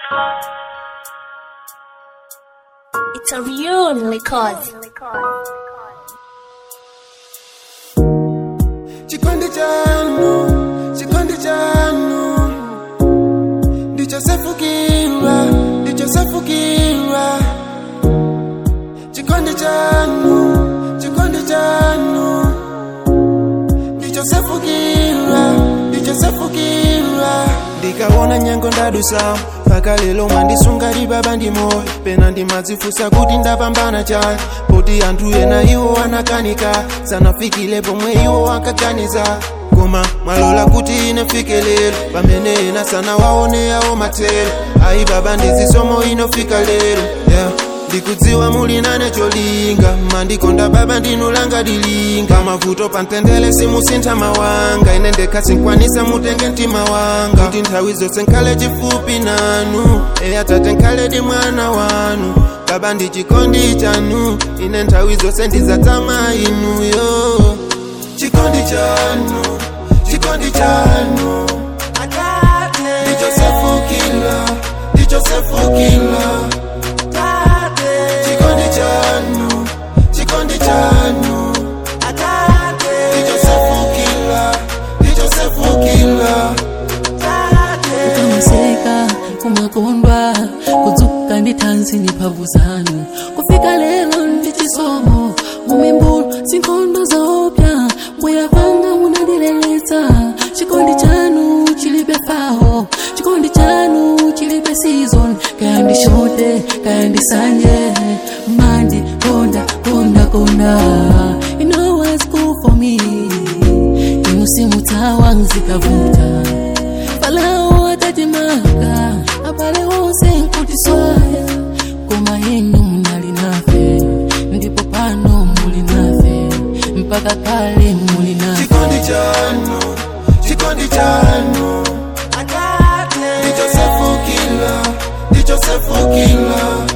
It's a real cause. chikondi chanu chikondi chanu ndichosefukirwa ndichosefukirwa chikondi chanu chikondi chanu ndichosefukirwa ndichosefukirwa ndikaona nyengo ndadusa mpaka lero mwandisunga baba ndi moyo pena ndimadzifusa kuti ndapambana chani poti anthu ena iwo anakanika sanafikile pomwe iwo akaganiza koma mwalola kuti ine fike lero pamene ena sana waone yawo matero ayi baba ndizisomo inofika lero yeah. ndikudziwa muli nane cholinga mandikonda baba ndinulanga dilinga mavuto pantendele simusintha mawanga ine ndekha sinkwanisa mutenge mtima wanga kuti nthawi zonse nkhale chifupi nanu eya tate nkhale di mwana wanu baba ndi chikondi chanu ine nthawi zonse ndizatama inuyo chikondi chanu chikondi chanu ndichosefukila ndichosefukila chikondi chanu chikondi chanu ndichosefukila ndichosefukila kukamaseka kumakondwa kudzuka ndi thanzi ni mphamvu zanu kufika lero ndi chisomo mumimbulo zinkhondo zopya bwera kwanga munandileletsa chikondi chanu chilibe faho chikondi chanu chilibe season kaya ndi shote kaya ndi sanje mandi konda konda konda you know what's good for me inu simutawa nzikavuta falao atatimanga abale wonse nkutiswaya koma inu munali nafe ndipo pano muli nafe mpaka kale muli nafe chikondi chanu chikondi chanu ndichosefukila ndichosefukila